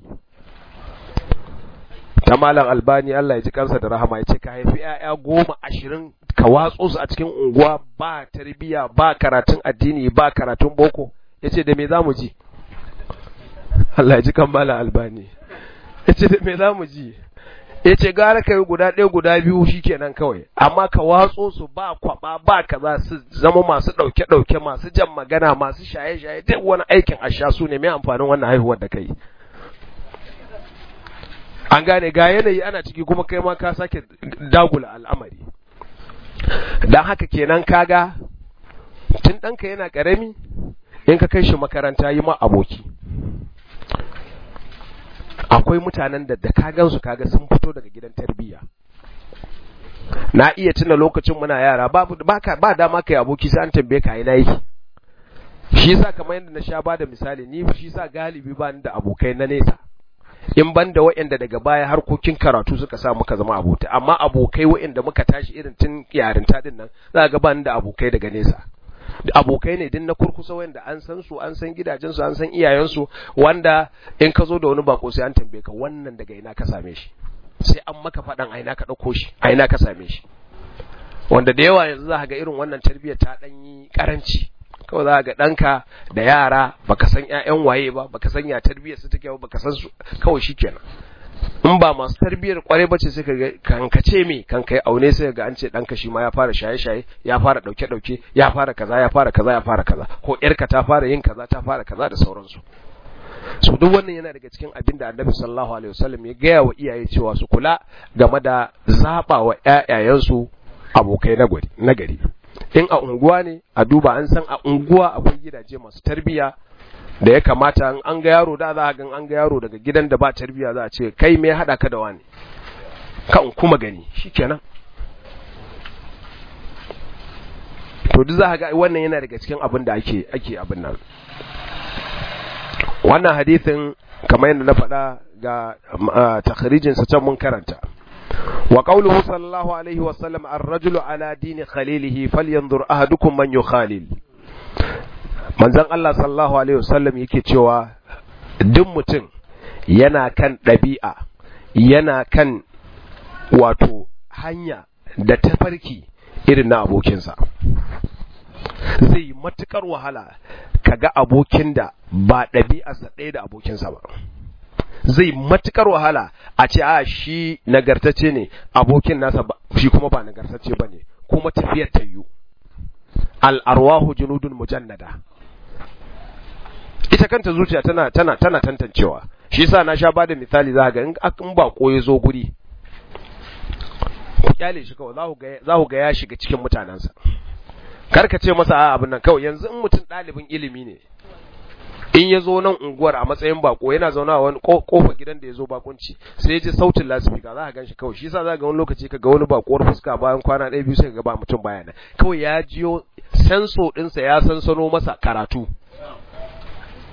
ta malam albani Allah ya ji kansa da rahama ya ce ka haifi ‘ya'ya goma ashirin ka watso su a cikin unguwa ba tarbiyya ba karatun addini ba karatun boko ya ce da me za mu ji Allah ya ji kan malam albani ya ce da me za mu ji ya ce gara ka yi guda ɗaya guda biyu shi kenan kawai amma ka watso su ba kwaba ba kaza su zama masu ɗauke-ɗauke masu jan magana masu shaye-shaye duk wani aikin a sha su ne mai amfanin wannan haihuwar da kai an gane ga yanayi ana ciki kuma kai ma ka sake dagula al'amari don haka kenan kaga tun ɗanka yana ƙarami in ka kai shi makaranta yi ma aboki akwai mutanen da da ka gansu kaga sun fito daga gidan tarbiyya na iya tuna lokacin muna yara ba ba dama kai aboki sai an tambaye ka ina yake shi yasa kamar yadda na sha ba da misali ni shi yasa galibi ba ni da abokai na nesa in ban da waɗanda daga baya harkokin karatu suka sa muka zama abota amma abokai waɗanda muka tashi irin tun yarinta din nan za ga ba ni da abokai daga nesa abokai ne din na kurkusa wanda an san su an san gidajensu an san iyayensu wanda in ka zo da wani bako sai an tambaye ka wannan daga ina ka same shi sai an maka faɗan a ina ka ɗauko shi a ina ka same shi wanda da yawa yanzu za ga irin wannan tarbiyyar ta ɗan yi ƙaranci kawai za ga ɗanka da yara baka san ƴaƴan waye ba baka san ya tarbiyyar su take ba baka san su kawai shikenan in ba masu tarbiyyar kwarai bace sai kaga kankace me kan kai aune sai ga an ce ɗanka shi ma ya fara shaye-shaye ya fara ɗauke-ɗauke ya fara kaza ya fara kaza ya fara kaza ko ƴarka ta fara yin kaza ta fara kaza da sauransu so duk wannan yana daga cikin abin da annabi sallallahu alaihi wasallam ya gaya wa iyaye cewa su kula game da zaba wa ƴaƴayensu abokai na gari in a unguwa ne a duba an san a unguwa akwai gidaje masu tarbiyya da ya kamata in an ga yaro da za a gan an ga yaro daga gidan da ba tarbiyya za a ce kai me haɗa ka da wani kan kuma gani shikenan to duk za ga wannan yana daga cikin abin da ake ake abin nan wannan hadisin kamar yadda na faɗa ga takhrijin sa can mun karanta wa qawluhu sallallahu alaihi wa sallam ar-rajulu ala dini khalilihi falyanzur ahadukum man yukhalil manzon Allah sallallahu alaihi wasallam yake cewa duk mutum yana kan ɗabi'a yana kan wato hanya da tafarki irin na abokinsa zai matukar wahala kaga abokin da ba ɗabi'arsa ɗaya da abokinsa ba zai matukar wahala a ce a shi nagartacce ne abokin nasa shi kuma ba nagartacce ba ne kuma tafiyar ta yiwu al'arwahu junudun mujannada ita kanta zuciya tana tana tana tantancewa shi yasa na sha bada misali za ga in ba ya zo guri ku kyale shi kawai za ku ga ya shiga cikin mutanensa kar ka ce masa a abin nan kawai yanzu in mutum ɗalibin ilimi ne in ya zo nan unguwar a matsayin bako yana zauna a wani kofa gidan da ya zo bakunci sai ya ji sautin lasifika za ka gan shi kawai shi yasa za ga wani lokaci ka ga wani bakuwar fuska bayan kwana ɗaya biyu sai ka ga ba mutum baya nan kawai ya jiyo senso ɗinsa ya sansano masa karatu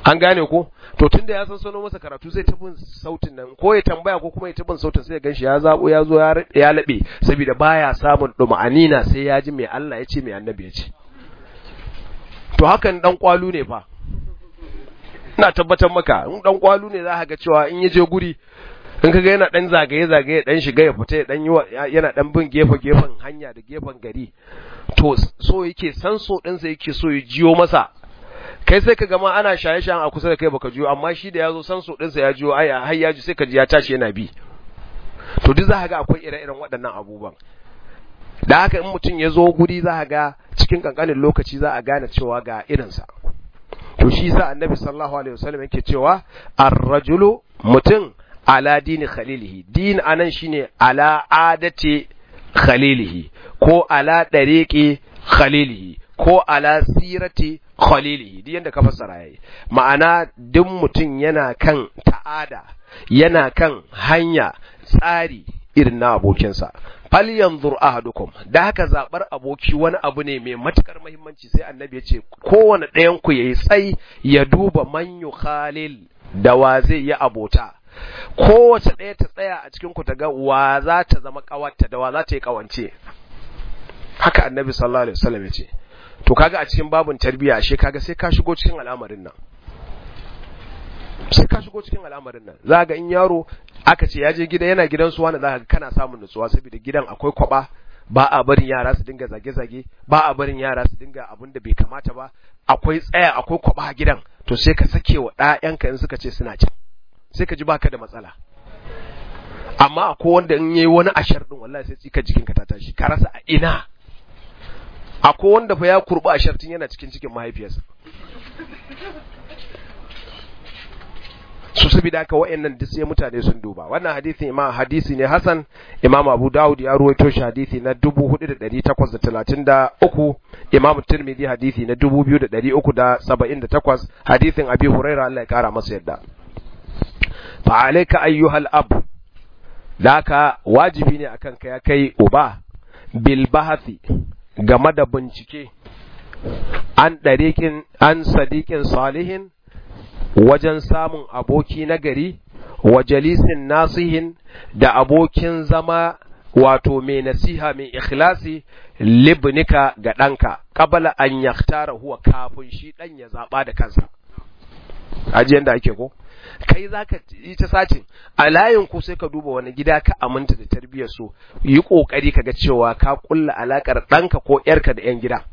an gane ko to tunda ya san sano masa karatu zai ta bin sautin nan ko ya tambaya ko kuma ya ta bin sautin sai ya ganshi ya zabo ya zo ya labe saboda baya samun duma'anina sai ya ji mai Allah ya ce mai annabi ya ce to hakan dan kwalu ne fa ina tabbatar maka in dan kwalu ne za ka ga cewa in ya je guri in kaga yana dan zagaye zagaye dan shiga ya fita ya dan yi yana dan bin gefe gefen hanya da gefen gari to so yake san so ɗinsa yake so ya jiyo masa kai sai ka gama ana shaye shayen a kusa da kai baka jiyo amma shi da ya zo san so ɗinsa ya jiyo ai har ya ji sai ka ji ya tashi yana bi to duk za ka ga akwai ire-iren waɗannan abubuwan da haka in mutum ya zo guri za ka ga cikin kankanin lokaci za a gane cewa ga irinsa to shi sa annabi sallallahu alaihi wasallam yake cewa ar-rajulu mutum ala dini khalilihi din anan shine ala adati khalilihi ko ala dariqi khalilihi ko ala sirati khalilihi duk yanda ka fassara yayi ma'ana duk mutum yana kan ta'ada yana kan hanya tsari irin na abokinsa fal yanzur ahadukum da haka zabar aboki wani abu ne mai matukar muhimmanci sai annabi ya ce kowane ɗayan ku yayi tsai ya duba man yukhalil da wa zai yi abota kowace ɗaya ta tsaya a cikin ku ta ga wa za ta zama kawarta da wa za ta yi kawance haka annabi sallallahu alaihi wasallam ya ce to kaga a cikin babun tarbiyya ashe kaga sai ka shigo cikin al'amarin nan sai ka shigo cikin al'amarin nan za ga in yaro aka ce ya je gida yana gidan su wani za ka kana samun nutsuwa saboda gidan akwai kwaba ba a barin yara su dinga zage-zage ba a barin yara su dinga abin da bai kamata ba akwai tsaya akwai kwaba a gidan to sai ka sake wa ɗayanka in suka ce suna can sai ka ji baka da matsala amma akwai wanda in yayi wani ashar din wallahi sai tsika jikinka ta tashi ka rasa a ina akwai wanda fa ya kurba ashar tun yana cikin cikin mahaifiyarsa su saboda haka wayannan duk sai mutane sun duba wannan hadisi imam hadisi ne Hassan Imam Abu Dawud ya ruwaito shi hadisi na 4833 Imam Tirmidhi hadisi na 2378 hadisin Abi Hurairah Allah ya kara masa yadda fa alayka ayyuhal ab daka wajibi ne akan ka ya kai uba bil bahthi game da bincike an dariqin an sadiqin salihin wajen samun aboki nagari wa jalisin nasihin da abokin zama wato mai nasiha mai ikhlasi libnika ga ɗanka kabala an yaktara huwa kafin shi ɗan ya zaɓa da kansa ajiyan da ake ko kai za ka yi ta sacin a layin ku sai ka duba wani gida ka aminta da tarbiyyar su yi ƙoƙari ka ga cewa ka ƙulla alaƙar ɗanka ko ‘yarka da ‘yan gida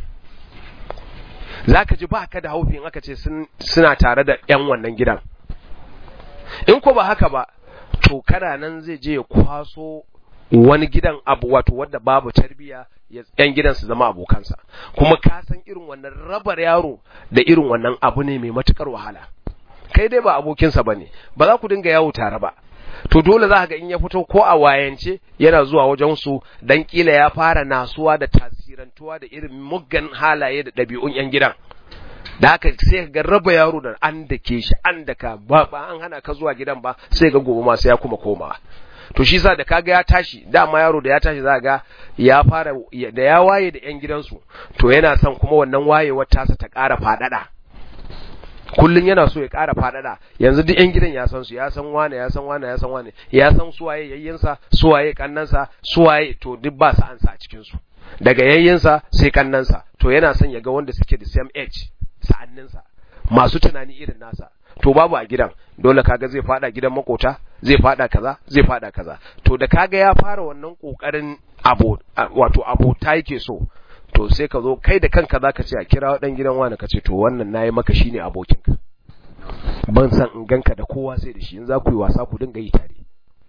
za ka ji ba ka da haufin aka ce suna tare da ‘yan wannan gidan. In ko ba haka ba, to kana nan zai je ya kwaso wani gidan abu wato wadda babu tarbiya ‘yan gidan su zama abokansa. Kuma ka san irin wannan rabar yaro da irin wannan abu ne mai matukar wahala. Kai dai ba abokinsa ba ne, ba za ku dinga yawo tare ba. to dole za ga in ya fito ko a wayance yana zuwa wajen su dan kila ya fara nasuwa da tasirantuwa da irin muggan halaye da ɗabi'un yan gidan da haka sai ga raba yaro da an da ke shi an da ka ba ba an hana ka zuwa gidan ba sai ga gobe ma sai ya kuma komawa to shi sa da kaga ya tashi dama yaro da ya tashi za ga ya fara da ya waye da yan gidansu to yana son kuma wannan wayewar tasa ta ƙara faɗaɗa kullun yana so ya ƙara faɗaɗa yanzu duk yan gidan ya san su ya san wane ya san wane ya san wane ya san suwaye yayyinsa suwaye kannansa suwaye to duk ba su ansa a cikin su daga yayyinsa sai kannansa to yana son ya ga wanda suke da same age sa'anninsa masu tunani irin nasa to babu a gidan dole kaga zai fada gidan makota zai fada kaza zai fada kaza to da kaga ya fara wannan kokarin abo wato abota yake so to sai ka zo kai da kanka zaka ce a kira dan gidan wani ka ce to wannan nayi maka shine abokinka ban san in ganka da kowa sai da shi in za ku yi wasa ku dinga yi tare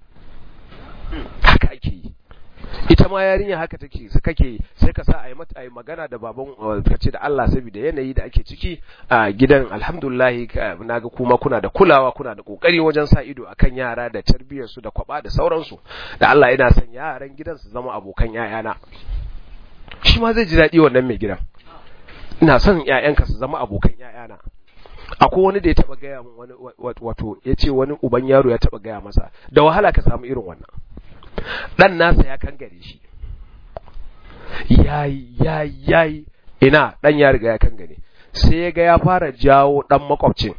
haka ake yi ita ma yarinya haka take su kake sai ka sa a yi mata a yi magana da baban ka ce da Allah saboda yanayi da ake ciki a gidan alhamdulillah naga kuma kuna da kulawa kuna da kokari wajen sa ido akan yara da tarbiyyar su da kwaba da sauransu da Allah yana son yaran gidan su zama abokan yayana shi ma zai ji daɗi wannan mai gidan ina son ƴaƴanka su zama abokan ƴaƴana akwai wani da ya taba gaya min wani wato ya ce wani uban yaro ya taba gaya masa da wahala ka samu irin wannan dan nasa ya kangare shi yayi yayi yayi ina dan ya riga ya kangare sai ya ga ya fara jawo ɗan makwabcin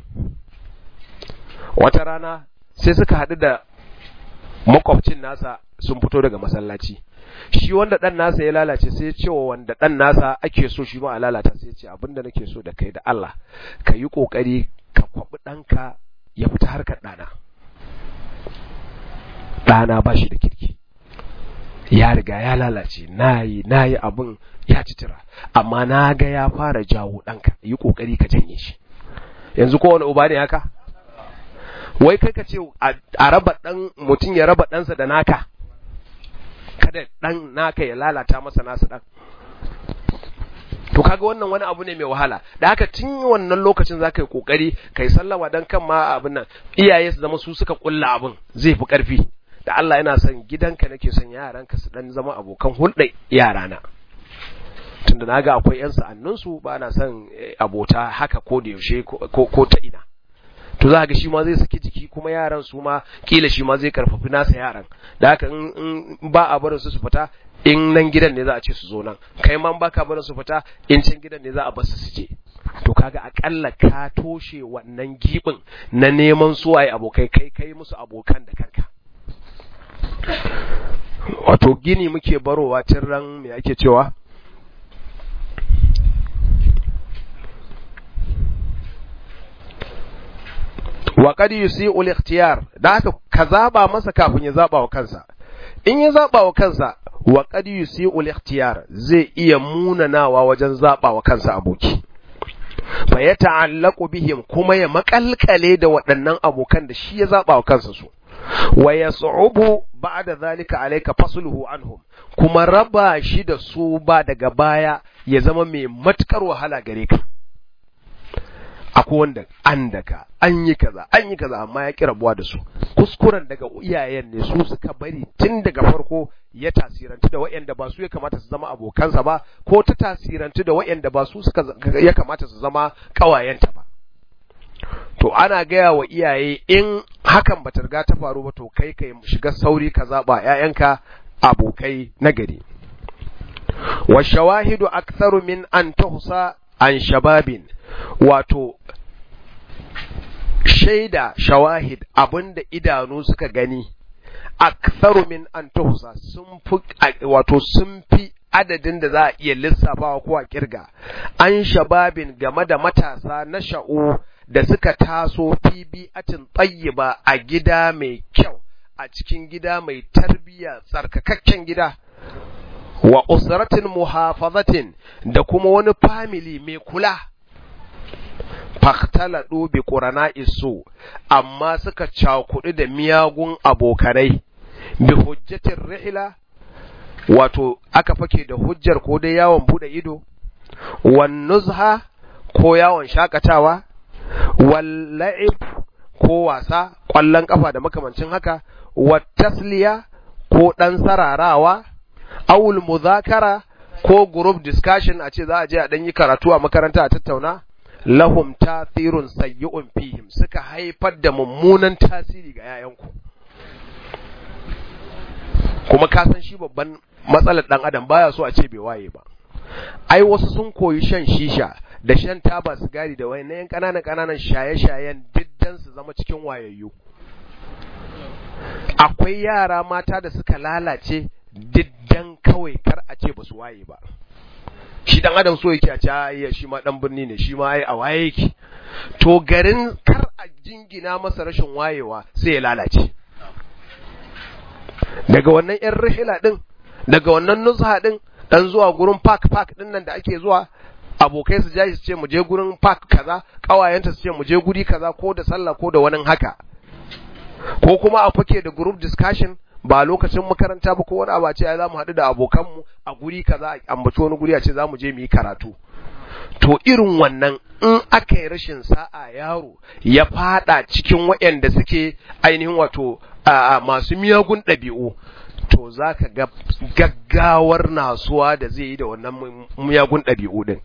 wata rana sai suka haɗu da makwabcin nasa sun fito daga masallaci shi wanda ɗan nasa ya lalace sai ya ce wa wanda ɗan nasa ake so shi ma a lalata sai ya ce abinda nake so da kai da Allah ka yi ƙoƙari ka kwaɓi ɗanka ya fita harkar ɗana ɗana ba shi da kirki ya riga ya lalace na yi na yi abin ya citira amma na ga ya fara jawo ɗanka yi ƙoƙari ka janye shi yanzu kowane uba ne haka wai kai ka ce a raba ɗan mutum ya raba ɗansa da naka kada ɗan naka ya lalata masa nasa ɗan to kaga wannan wani abu ne mai wahala da haka tun wannan lokacin za ka yi ƙoƙari ka yi sallama don kan ma abin nan iyaye su zama su suka ƙulla abin zai fi ƙarfi da Allah yana son gidanka nake son yaranka su dan zama abokan hulɗa yarana tunda naga akwai yan sa'anninsu ba na son abota haka ko da yaushe ko ta ina to za ga shi ma zai saki jiki kuma yaran su ma kila shi ma zai karfafi nasa yaran da haka in ba a barin su su fita in nan gidan ne za a ce su zo nan kai ma ba ka barin su fita in can gidan ne za a bar su su je to kaga akalla ka toshe wannan gibin na neman suwaye abokai kai kai musu abokan da kanka wato gini muke barowa tun ran me ake cewa wa qad yusi'u al-ikhtiyar da haka ka zaba masa kafin ya zaba wa kansa in ya zaba wa kansa wa qad yusi'u al-ikhtiyar zai iya munanawa wajen zaba wa kansa aboki fa ya ta'allaqu bihim kuma ya makalkale da waɗannan abokan da shi ya zaba wa kansa su wa yas'ubu ba'da zalika alayka fasluhu anhum kuma raba shi da su ba daga baya ya zama mai matukar wahala gare ka akwai wanda an daga an yi kaza an yi kaza amma ya kirabuwa da su kuskuren daga iyayen ne su suka bari tun daga farko ya tasirantu da waɗanda ba su ya kamata su zama abokansa ba ko ta tasirantu da waɗanda ba su suka ya kamata su zama ƙawayenta ba to ana gaya wa iyaye in hakan bata riga ta faru ba to kai kai shiga sauri ka zaba ƴaƴanka abokai na gari wa shawahidu aktharu min an tuhsa an shababin wato shaida shawahid abinda idanu suka gani aktharu min an tuhsa sun fi wato sun fi adadin da za a iya lissafawa ko a kirga an shababin game da matasa na sha'u da suka taso fi bi'atin tayyiba a gida mai kyau a cikin gida mai tarbiyya tsarkakakken gida wa usratin muhafazatin da kuma wani family mai kula faktaladu bi qurana isu amma suka cakudu da miyagun abokanai bi hujjatin rihla wato aka fake da hujjar ko dai yawon bude ido wan nuzha ko yawon shakatawa wal la'ib ko wasa ƙwallon ƙafa da makamancin haka wa tasliya ko ɗan sararawa awul muzakara ko group discussion a ce za a je a ɗan yi karatu a makaranta a tattauna lahum tasirun sayyi'un fihim suka haifar da mummunan tasiri ga yayanku kuma ka san shi babban matsalar ɗan adam baya so a ce bai waye ba ai wasu sun koyi shan shisha da shan taba sigari da wani yan ƙananan ƙananan shaye-shayen diddan su zama cikin wayayyu akwai yara mata da suka lalace diddan kawai kar a ce ba su waye ba shi dan adam so yake a ce ai shi ma dan birni ne shi ma ai a waye yake to garin kar a jingina masa rashin wayewa sai ya lalace daga wannan yan rihila din daga wannan nuzha din dan zuwa gurin park park din nan da ake zuwa abokai su jaji su ce mu je gurin park kaza kawayenta su ce mu je guri kaza ko da sallah ko da wani haka ko kuma a fake da group discussion ba lokacin makaranta ba ko wani abu a ce za mu haɗu da abokanmu a guri kaza a ambaci wani guri a ce za mu je mu yi karatu to irin wannan in aka yi rashin sa'a yaro ya fada cikin waɗanda suke ainihin wato masu miyagun ɗabi'u to za ka ga gaggawar nasuwa da zai yi da wannan miyagun ɗabi'u ɗin.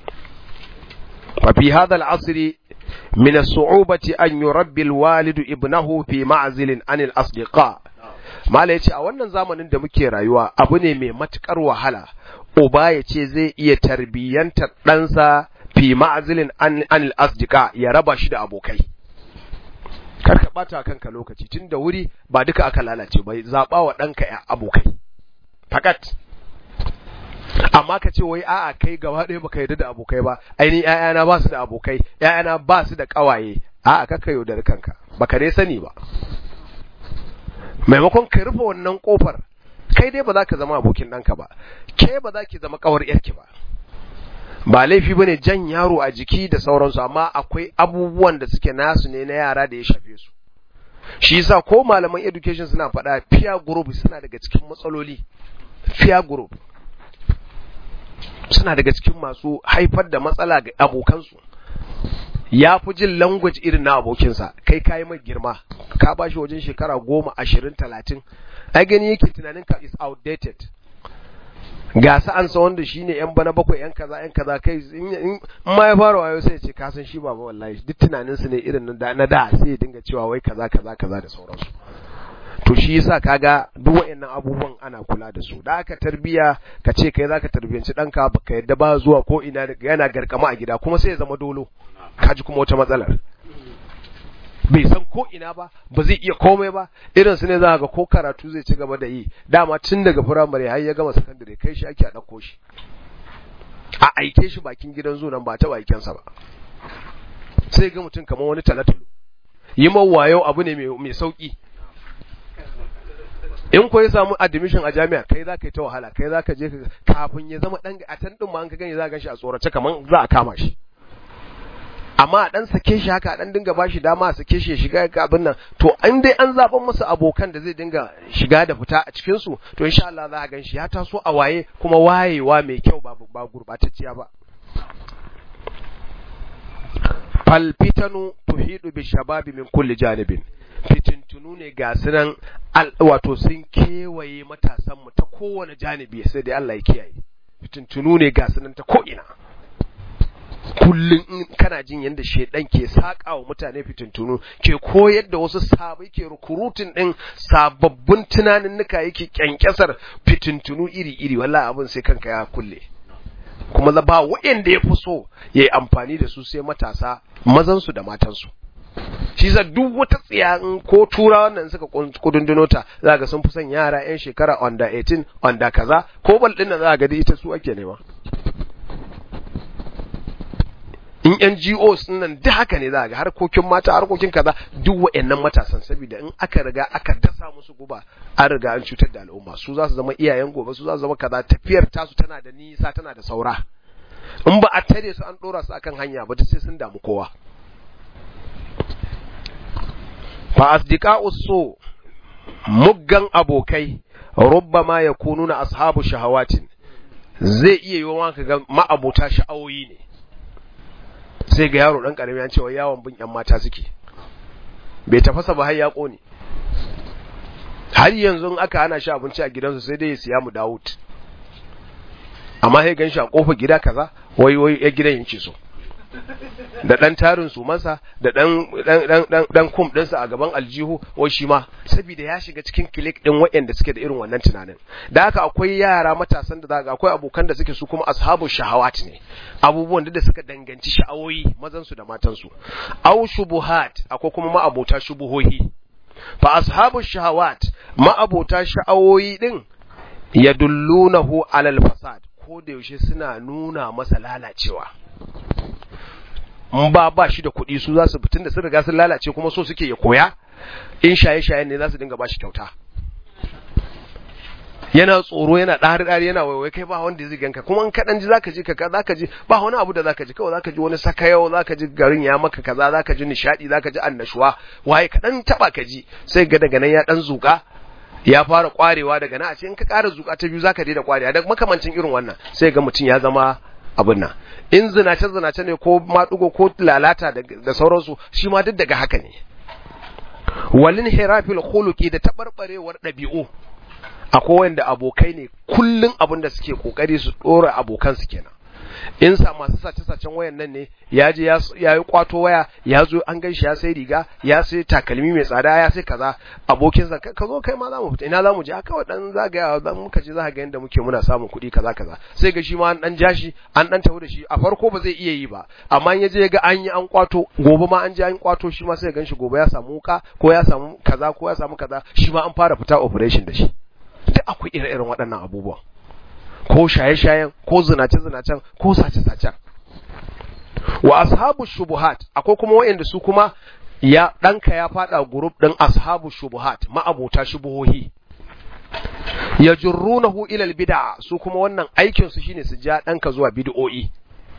ففي هذا العصر من الصعوبة أن يربي الوالد ابنه في معزل عن الأصدقاء Mala ya ce a wannan zamanin da muke rayuwa abu ne mai matuƙar wahala, uba ya ce zai iya tarbiyyantar ɗansa fi ma'azilin anil asdika ya raba shi da abokai kar ka bata kanka lokaci tun da wuri ba duka aka lalace ba zaba wa ɗanka ya abokai fakat amma ka ce wai a'a kai gaba ɗaya baka yarda da abokai ba ainihin ƴaƴana ba su da abokai ƴaƴana ba su da ƙawaye a'a kaka yaudar kanka baka dai sani ba maimakon ka rufe wannan kofar kai dai ba za ka zama abokin ɗanka ba ke ba za ki zama ƙawar ƴarki ba ba laifi bane jan yaro a jiki da sauransu amma akwai abubuwan da suke nasu ne na yara da ya shafe su shi yasa ko malaman education suna faɗa peer group suna daga cikin matsaloli peer group suna daga cikin masu haifar da matsala ga abokansu ya fi jin language irin na abokinsa kai kayi mai girma ka ba shi wajen shekara goma ashirin talatin ai gani yake tunanin ka is outdated ga sa'ansa wanda shi ne yan bana bakwai yan kaza yan kaza kai in ma ya fara wayo sai ya ce kasan shi baba wallahi duk tunaninsu ne irin na da sai ya dinga cewa wai kaza kaza kaza da sauransu to shi yasa kaga duk wayannan abubuwan ana kula da su da aka tarbiya ka ce kai zaka tarbiyanci danka baka yadda ba zuwa ko ina yana garkama a gida kuma sai ya zama dolo kaji kuma wata matsalar bai san ko ina ba ba zai iya komai ba irin su ne za ga ko karatu zai ci gaba da yi dama tun daga firamare har ya gama sakandare kai shi ake a ɗauko shi a aike shi bakin gidan zunan ba ta aikensa ba sai ga mutum kamar wani talatalo yi wayo abu ne mai sauki in ko ya samu admission a jami'a kai za ka yi ta wahala kai za ka je kafin ya zama dan a tan din ma an ka gani za ka gan shi a tsorace kaman za a kama shi amma a dan sake shi haka a dan dinga bashi dama a sake shi ya shiga ga abin nan to an dai an zaban masa abokan da zai dinga shiga da fita a cikin su to insha Allah za a gan shi ya taso a waye kuma wayewa mai kyau ba ba gurbatacciya ba fal fitanu tuhidu bi shababi min kulli janibin fitintunu ne ga sunan wato sun kewaye matasanmu ta kowane janibi sai dai Allah ya kiyaye fitintunu ne ga sunan ta ko'ina kullum in kana jin yadda shedan ke saƙa wa mutane fitintunu ke koyar da wasu sabai ke rukurutin ɗin sababbin tunaninnika yake kyankyasar fitintunu iri-iri wallahi abin sai kanka ya kulle kuma ba waɗanda ya fi so ya yi amfani da su sai matasa mazansu da matansu shi sa duk wata tsiya ko tura wannan suka kudunduno ta za ga sun fi son yara yan shekara under 18 under kaza ko bal din nan za ga ita su ake nema in NGOs nan duk haka ne za ga harkokin mata harkokin kaza duk wayannan matasan saboda in aka riga aka dasa musu guba an riga an cutar da al'umma su za su zama iyayen gobe su za su zama kaza tafiyar tasu tana da nisa tana da saura in ba a tare su an dora su akan hanya ba sai sun damu kowa fa asdiqa'u so muggan abokai rubbama yakununa ashabu shahawatin zai iya yiwa ka ga ma'abota sha'awoyi ne sai ga yaro dan karami an cewa yawon bin yan mata suke bai tafasa ba har ya kone har yanzu in aka hana shi abinci a gidansu sai dai ya siya mu Dawud amma sai gan shi a kofar gida kaza wai wai ya gidan yake so da ɗan tarin su masa da ɗan ɗan kum ɗinsa a gaban aljihu wai shi ma saboda ya shiga cikin kilik ɗin waɗanda suke da irin wannan tunanin da haka akwai yara matasan da zaga akwai abokan da suke su kuma ashabu shahawat ne abubuwan da suka danganci sha'awoyi mazan su da matan su aw shubuhat akwai kuma ma'abota shubuhohi fa ashabu shahawat ma'abota sha'awoyi din yadullunahu alal fasad ko da yaushe suna nuna masa lalacewa in ba ba shi da kuɗi su za su fitin da sun riga sun lalace kuma so suke ya koya in shaye-shaye ne za su dinga ba shi kyauta yana tsoro yana ɗari ɗari yana waiwai kai ba wanda zai ganka kuma in kaɗan ji zaka ji ka zaka ji ba wani abu da zaka ji kawai zaka ji wani sakayau zaka ji garin ya maka kaza zaka ji nishaɗi zaka ji annashuwa waye kaɗan taɓa ka ji sai ga daga nan ya ɗan zuƙa ya fara kwarewa daga nan a ce in ka ƙara zuƙa ta biyu zaka daina kwarewa da makamancin irin wannan sai ga mutum ya zama abin nan in zinace zinace ne ko maɗugo ko lalata da sauransu shi ma duk daga haka ne walin hirafil khuluqi da tabarbarewar ɗabi'u akwai wanda abokai ne kullun abin da suke kokari su dora abokan su kenan in sa masu sace sacen wayan nan ne ya je ya yi kwato waya ya zo an gan shi ya sai riga ya sai takalmi mai tsada ya sai kaza abokinsa ka zo kai ma za mu fita ina za mu je aka dan zagaya dan muka je za ga yanda muke muna samun kuɗi kaza kaza sai ga shi ma an dan ja shi an dan tafi da shi a farko ba zai iya yi ba amma in ya je ga an yi an kwato gobe ma an je an kwato shi ma sai gan shi gobe ya samu wuka ko ya samu kaza ko ya samu kaza shi ma an fara fita operation da shi duk akwai ire-iren waɗannan abubuwan ko shaye-shayen ko zinace-zinacen ko sace-sacen wa ashabu shubuhat akwai kuma wayanda su kuma ya ɗanka ya faɗa group ɗin ashabu shubuhat ma'abota shubuhohi ya jurrunahu ilal bid'a su kuma wannan aikin su shine su ja ɗanka zuwa bid'o'i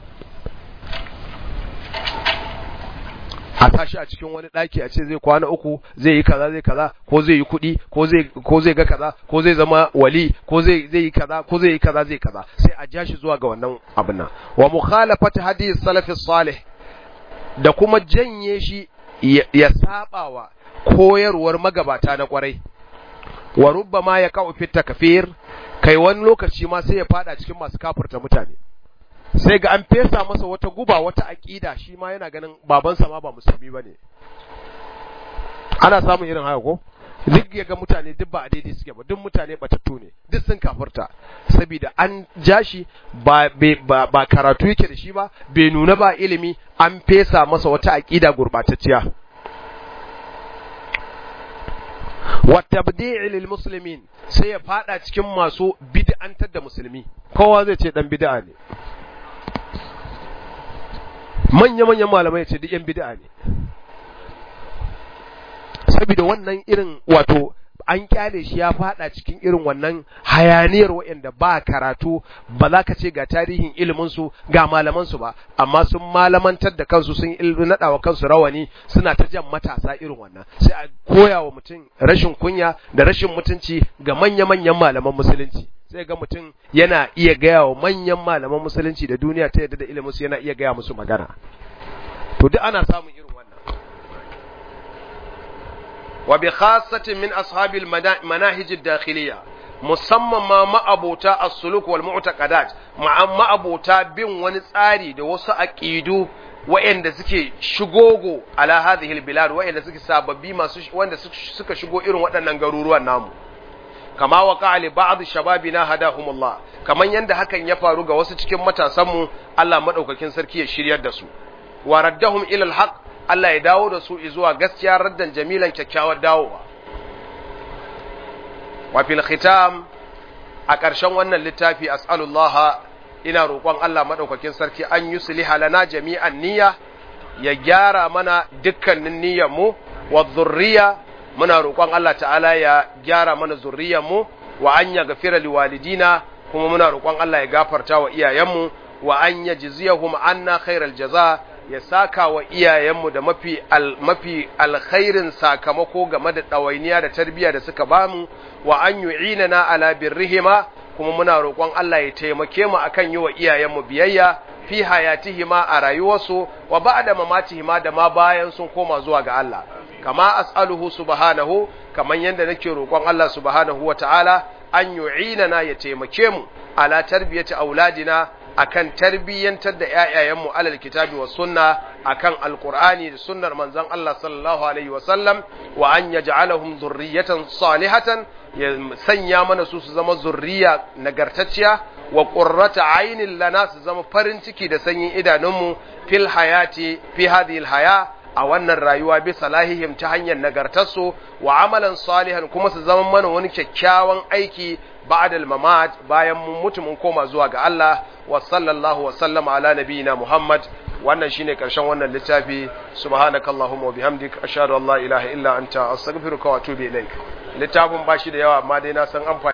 a tashi a cikin wani ɗaki a ce zai kwana uku zai yi kaza zai kaza ko zai yi kuɗi ko zai ko zai ga kaza ko zai zama wali ko zai zai yi kaza ko zai yi kaza zai kaza sai a ja shi zuwa ga wannan abin nan wa mukhalafat hadith salafi salih da kuma janye shi ya sabawa koyarwar magabata na kwarai wa rubbama ya ka'u fit takfir kai wani lokaci ma sai ya fada cikin masu kafirta mutane sai ga an fesa masa wata guba wata aƙida shi ma yana ganin babansa ma ba musulmi ba ne ana samun irin haka ko duk ya ga mutane duk ba a daidai suke ba duk mutane batattu ne duk sun kafirta saboda an ja shi ba, ba, karatu yake da shi ba bai nuna ba ilimi an fesa masa wata aƙida gurɓatacciya wa tabdi'i lil muslimin sai ya fada cikin masu bid'antar da musulmi kowa zai ce dan bid'a ne manya-manyan malamai ce duk 'yan bid'a ne saboda wannan irin wato an kyale shi ya fada cikin irin wannan hayaniyar waɗanda ba karatu ba za ka ce ga tarihin iliminsu ga malamansu ba amma sun malamantar da kansu sun naɗa wa kansu rawani suna ta jan matasa irin wannan sai a koya wa mutum rashin kunya da rashin mutunci ga manya-manyan malaman musulunci sai ga mutum yana iya gaya wa manyan malaman musulunci da duniya ta yadda da ilimin su yana iya gaya musu magana to duk ana samun irin wannan wa bi khassatin min ashabil manahij ad-dakhiliya musamman ma ma'abota as-suluk wal mu'taqadat ma'abota bin wani tsari da wasu aqidu wa'anda suke shigogo ala hadhihi al-bilad wa'anda suke sababbi masu wanda suka shigo irin waɗannan garuruwan namu kama wa li ba'd shababina hadahumullah kaman yanda hakan ya faru ga wasu cikin matasanmu Allah madaukakin sarki ya shiryar da su wa raddahum ila alhaq Allah ya dawo da su zuwa gaskiya raddan jamilan kyakkyawar dawowa wa fil khitam a ƙarshen wannan littafi as'alullah ina roƙon Allah madaukakin sarki an yusliha lana jami'an niyya ya gyara mana dukkanin niyyar mu wa dhurriya muna roƙon Allah ta'ala ya gyara mana zurriyarmu wa an ya gafira liwalidina kuma muna roƙon Allah ya gafarta wa iyayenmu wa an ya jiziyahum anna khairal jaza ya saka wa iyayenmu da mafi al, mafi alkhairin sakamako game da ɗawainiya da tarbiyya da suka bamu wa an yu'inana ala birrihima kuma muna roƙon Allah ya taimake mu akan yi wa iyayenmu biyayya fi hayatihima a rayuwarsu wa ba'da mamatihima da ma bayan sun koma zuwa ga Allah kama as'aluhu subhanahu kaman yanda nake roƙon Allah subhanahu wata'ala an yu'inana ya taimake mu ala tarbiyati auladina akan tarbiyyantar da ƴaƴayenmu alal kitabi was sunna akan alqur'ani da sunnar manzon Allah sallallahu alaihi wa sallam wa an yaj'alahum dhurriyatan salihatan ya sanya mana su su zama zurriya nagartacciya wa qurrata aynin lana su zama farin ciki da sanyin idanunmu fil hayati fi hadhihi haya a wannan rayuwa bi salahihim ta hanyar nagartarsu wa amalan salihan kuma su zama mana wani kyakkyawan aiki ba'dal mamat bayan mun mutu mun koma zuwa ga Allah wa sallallahu wa sallama ala nabiyina Muhammad wannan shine karshen wannan littafi subhanakallahumma wa bihamdik ashhadu an la ilaha illa anta astaghfiruka wa atubu ilaik littafin bashi da yawa amma dai na san amfani